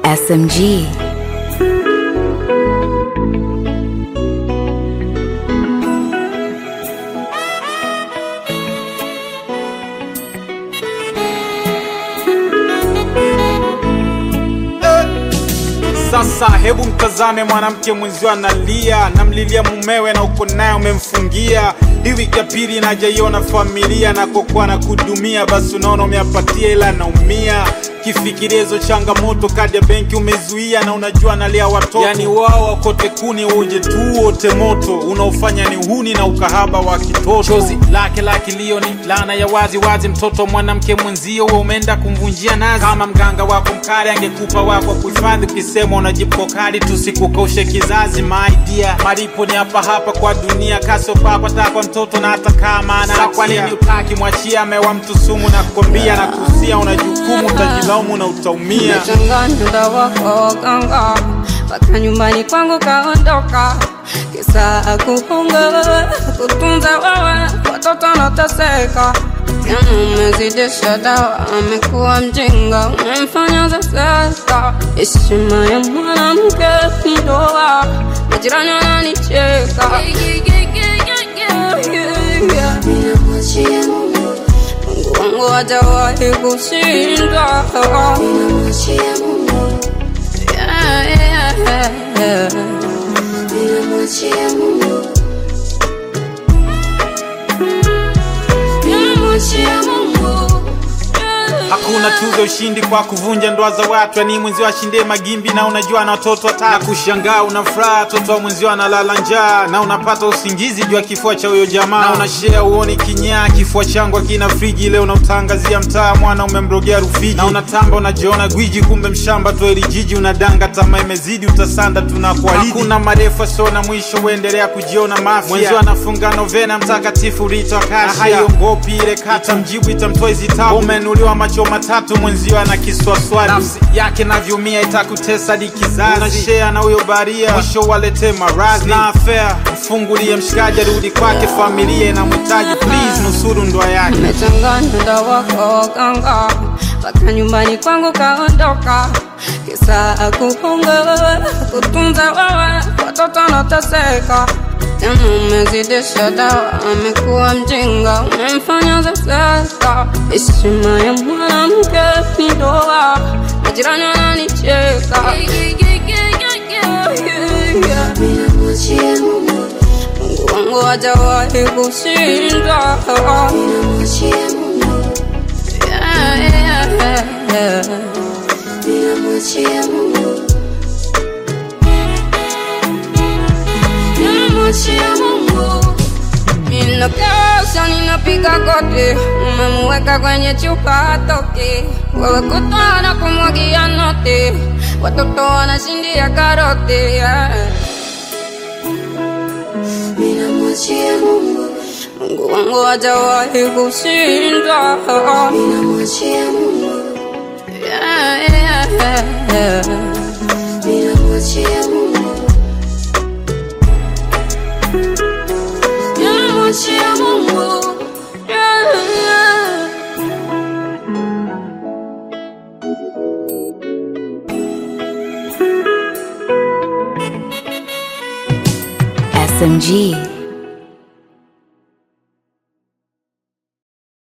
SMG. Sasa hebu mtazame mwanamke mwenzio analia, namlilia mumewe na uko naye umemfungia. Hii wiki ya pili najaiona familia na kokuwa na kudumia, basi unaona umeapatia ila naumia kifikiria hizo changamoto, kadi ya benki umezuia na unajua analea watoto, yani wao wakote kuni uje tu wote moto, unaofanya ni uhuni na ukahaba wa kitoto. Chozi lake la kilio ni laana ya wazi wazi, mtoto mwanamke mwenzio wewe umeenda kumvunjia nazi. Kama mganga wako mkali angekupa wako kuhifadhi, ukisema unajipo kali tusikukaushe kizazi. My dear, malipo ni hapa hapa kwa dunia, kaso papa takwa mtoto na hata kama ana kwa nini utaki mwachia amewa mtu sumu na kukwambia na kusia, una jukumu utajilaumu na utaumia. Nimechanganya dawa kwa waganga mpaka nyumbani kwangu kaondoka, kisa kuhonga kutunza wewe, watoto nateseka tena, umezidisha dawa, amekuwa mjinga, umemfanya zasesa. Heshima ya mwanamke ni ndoa, majirani wananicheka. Ninamwachia Mungu, Mungu wangu hajawahi kushindwa. ninamwachia Mungu, Yeah, yeah, yeah. ninamwachia Mungu, Ninamwachia Mungu. Yeah. Hakuna tuzo ushindi kwa kuvunja ndoa za watu, yani mwenzio ashindie magimbi na unajua na watoto watatu. Na kushangaa una furaha, watoto wa mwenzio analala njaa na unapata usingizi juu ya kifua cha huyo jamaa, na unashare uoni kinyaa, kifua changu akina friji. Leo unautangazia mtaa, mwana umemrogea Rufiji, na unatamba unajiona gwiji, kumbe mshamba tu eli jiji. Unadanga tamaa imezidi, utasanda tunakuahidi. Hakuna marefu asio na mwisho, uendelea kujiona mafia. Mwenzio anafunga novena, mtakatifu Rita wa Kashia, na haiongopi ile kata, mjibu itamtoa hizi tabu. Umenuliwa macho matatu, mwenzio ana kiswaswali, nafsi yake navyumia, itakutesa hadi kizazi. Unashare na huyo baria, mwisho walete maradhi na afea. Mfungulie mshikaji, arudi kwake, familia inamhitaji. Please nusuru ndoa yake. Nimechanganya dawa kwa waganga mpaka nyumbani kwangu kaondoka, kisa kuhonga kutunza wewe, watoto nateseka tena, umezidisha dawa, amekuwa mjinga, umemfanya zasesa. Heshima ya mwanamke ni ndoa, majirani wananicheka. ninamwachia Mungu, Mungu wangu hajawahi kushindwa. ninamwachia Mungu, Yeah, yeah, yeah. ninamwachia Mungu, Ninamwachia Mungu. Ninakesha, ninapiga goti, umemuweka kwenye chupa hatoki, wewe kutwa na kumwagia noti, watoto wanashindia karoti yeah. ninamwachia Mungu, Mungu wangu hajawahi kushindwa ninamwachia Mungu, yeah, yeah, yeah. ninamwachia Mungu, Ninamwachia Mungu yeah, yeah. SMG.